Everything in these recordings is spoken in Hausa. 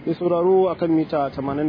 Mai sauraro a kan mita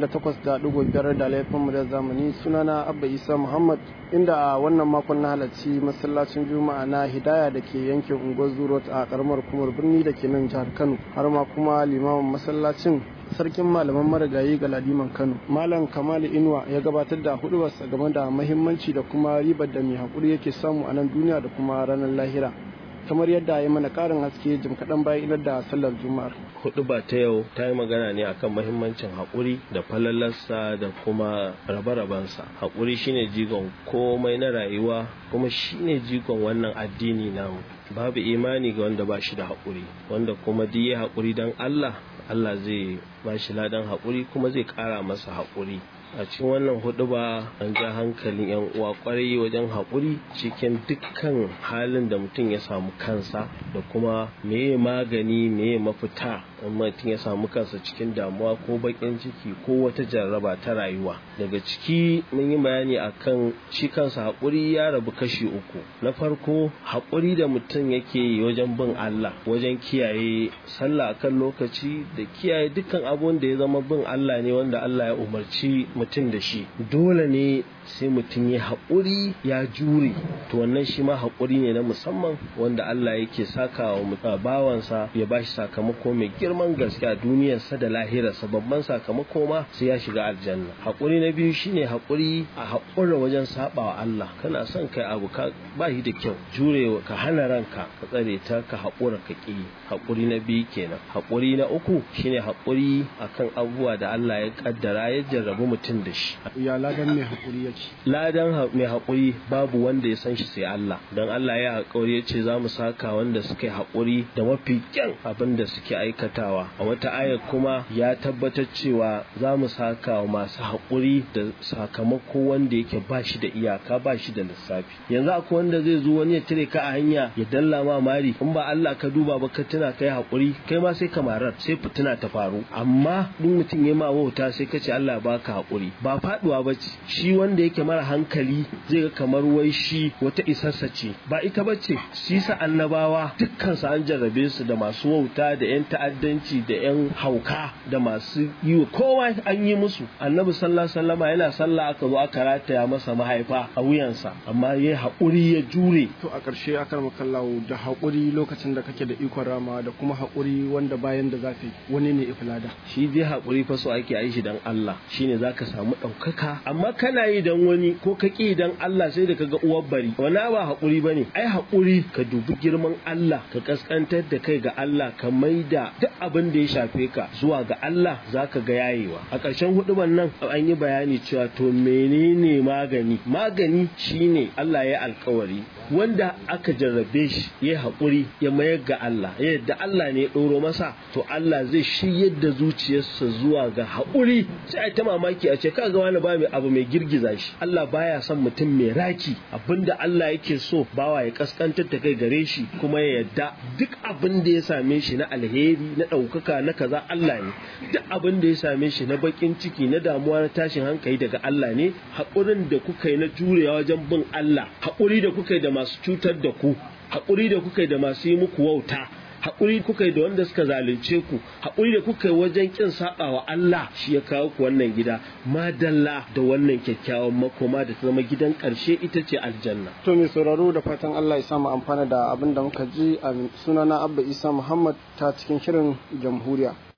88.5 da laifin da zamani sunana Abba Isa Muhammad inda a wannan makon na halarci masallacin Juma'a na Hidaya da ke yankin Unguwar Zurot a karamar kumar birni da ke nan jihar Kano har ma kuma limamin masallacin sarkin malaman marigayi ga ladiman Kano. Malam Kamal Inuwa ya gabatar da hudubarsa game da mahimmanci da kuma ribar da mai haƙuri yake samu a nan duniya da kuma ranar lahira. kamar yadda ya mana karin haske jim kaɗan bayan idar da sallar juma'ar. hudu ba ta yau ta yi magana ne akan mahimmancin haƙuri da falalarsa da kuma rabe-rabensa haƙuri shine jigon komai na rayuwa kuma shine jigon wannan addini namu babu imani ga wanda ba shi da haƙuri wanda kuma duk ya haƙuri don Allah Allah zai ba shi ladan haƙuri kuma zai ƙara masa haƙuri a cikin wannan hudu ba an ja hankalin yan uwa kwarai wajen haƙuri cikin dukkan halin da mutum ya samu kansa da kuma meye magani meye mafita in mutum ya samu kansa cikin damuwa ko baƙin ciki ko wata jarraba ta rayuwa daga ciki mun yi bayani akan shi kansa haƙuri ya rabu kashi uku na farko haƙuri da mutum yake yi wajen bin Allah wajen kiyaye sallah akan lokaci da kiyaye dukkan abun da ya zama bin Allah ne wanda Allah ya umarci mutum da shi dole ne sai mutum ya haƙuri ya jure to wannan shi ma haƙuri ne na musamman wanda Allah yake saka wa bawansa ya bashi sakamako mai girman gaske a duniyarsa da lahirarsa babban sakamako ma sai ya shiga aljanna haƙuri na biyu shine haƙuri a haƙura wajen saɓawa Allah kana son kai abu ka ba shi da kyau jure ka hana ranka ka tsare ta ka haƙura ka ƙi haƙuri na biyu kenan haƙuri na uku shine haƙuri akan abubuwa da Allah ya kaddara ya jarrabu mutum da shi ya ladan mai haƙuri yake ladan mai haƙuri babu wanda ya san shi sai Allah don Allah ya haƙuri ya ce za mu saka wanda suka yi haƙuri da mafi kyan abin da suke aikatawa a wata ayar kuma ya tabbatar cewa za mu saka wa masu haƙuri da sakamako wanda yake ba shi da iyaka ba shi da lissafi yanzu akwai wanda zai zo wani ya tire ka a hanya ya dalla ma mari in ba Allah ka duba ba ka tuna kai haƙuri kai ma sai kamarar sai fitina ta faru amma duk mutum ya ma wauta sai ka ce Allah baka haƙuri ba faduwa ba ce shi wanda yake mara hankali zai ga kamar wai shi wata isarsa ce ba ita ba ce shi sa annabawa dukkan su an jarrabe su da masu wauta da yan ta'addanci da yan hauka da masu yi wa kowa an yi musu annabi sallallahu alaihi wasallama yana sallah aka zo aka rataya masa mahaifa a wuyansa amma ya haƙuri ya jure to a ƙarshe akar makallawo da haƙuri lokacin da kake da ikon rama da kuma haƙuri wanda bayan da zafi wani ne iflada shi dai haƙuri fa so ake yi shi dan Allah shine zaka samu ɗaukaka amma kana yi dan wani ko ka ƙi dan Allah sai da kaga uwar bari wani ba haƙuri bane ai haƙuri ka dubi girman Allah ka kaskantar da kai ga Allah ka maida duk abin da ya shafe ka zuwa ga Allah zaka ga yayewa a ƙarshen huduban nan an yi bayani cewa to menene magani magani shine Allah ya alkawari wanda aka jarrabe shi ya haƙuri ya mayar ga Allah ya yadda Allah ne ya ɗoro masa to Allah zai shiryar da zuciyarsa zuwa ga haƙuri sai a ta mamaki a ce ka ga wani ba mai abu mai girgiza shi Allah baya son mutum mai raki abinda Allah yake so bawa ya kaskantar da kai gare shi kuma ya yadda duk abin da ya same shi na alheri na ɗaukaka na kaza Allah ne duk abin da ya same shi na bakin ciki na damuwa na tashin hankali daga Allah ne haƙurin da kuka yi na jurewa wajen bin Allah haƙuri da kuka yi da masu cutar da ku haƙuri da kuka yi da masu yi muku wauta haƙuri kuka yi da wanda suka zalunce ku haƙuri da kuka yi wajen ƙin saɓa wa Allah shi ya kawo ku wannan gida madalla da wannan kyakkyawan makoma da ta zama gidan ƙarshe ita ce aljanna. to mai sauraro da fatan Allah ya samu amfana da abin da muka ji a sunana Abba Isa Muhammad ta cikin shirin jamhuriya